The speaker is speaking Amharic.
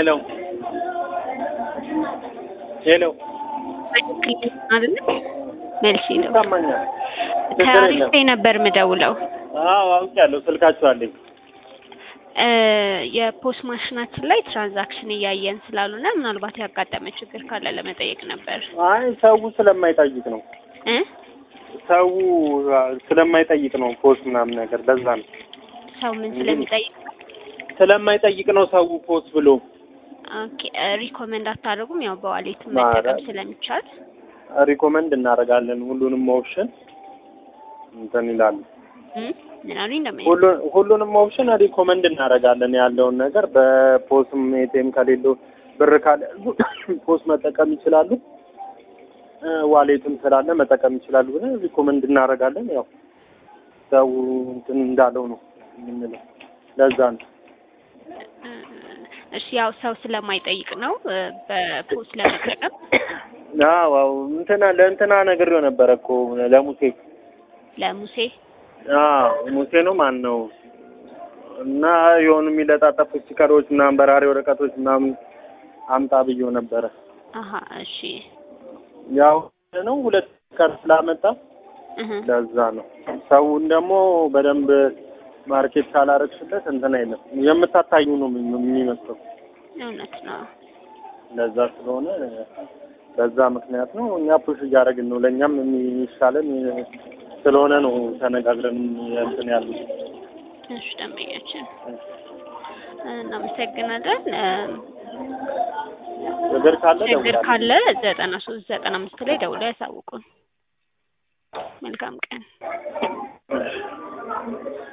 ሄሎ ሄሎ አይደለ መልሼ ነው ይሰማኛል። ችግር ታሪክ የለም። ላይ ነበር ምደውለው አዎ አውቄያለሁ። ስልካችሁ አለኝ። እ የፖስ ማሽናችን ላይ ትራንዛክሽን እያየን ስላልሆነ ምናልባት ያጋጠመ ችግር ካለ ለመጠየቅ ነበር አይ ሰው ስለማይጠይቅ ነው። እ ሰው ስለማይጠይቅ ነው ፖስት ምናምን ነገር ለዛ ነው። ሰው ምን ስለሚጠይቅ ስለማይጠይቅ ነው ሰው ፖስት ብሎ ኦኬ እ ሪኮመንድ አታደርጉም ያው በዋሌት ማረ- መጠቀም ስለሚቻል ሪኮመንድ እናደርጋለን። ሁሉንም ኦፕሽን እንትን ይላሉ። እ ምን አሉኝ እንደምን ሁሉ- ሁሉንም ኦፕሽን ሪኮመንድ እናደርጋለን። ያለውን ነገር በፖስም ኤቲኤም ከሌለው ብር ካለ ፖስት መጠቀም ይችላሉ። እ ዋሌትም ስላለ መጠቀም ይችላሉ ብለን ሪኮመንድ እናደርጋለን። ያው ሰው እንትን እንዳለው ነው የምንለው። ለዛ ነው እ እሺ ያው ሰው ስለማይጠይቅ ነው እ በፖስ ለመጠቀም አዎ አዎ እንትና ለእንትና ነግሬው ነበረ እኮ ለሙሴ ለሙሴ አዎ ሙሴ ነው ማን ነው እና የሆኑ የሚለጣጠፉ ስቲከሮች ምናምን በራሪ ወረቀቶች ምናምን አምጣ ብዬው ነበረ። አሀ እሺ ያው ነው ሁለት ቀን ስላመጣ እህ ለዛ ነው። ሰውን ደግሞ በደንብ ማርኬት ካላረግሽለት እንትን አይልም። የምታታዩ ነው የሚ- የሚመስለው። እውነት ነው ለዛ ስለሆነ በዛ ምክንያት ነው እኛ ፑሽ እያደረግን ነው። ለእኛም የሚሻለን ስለሆነ ነው ተነጋግረን እንትን ያሉት። እሺ ደንበኛችን እናመሰግናለን እ ችግር ካለ ችግር ደውላለሁ። ካለ ዘጠና ሶስት ዘጠና አምስት ላይ ደውለው ያሳውቁን መልካም ቀን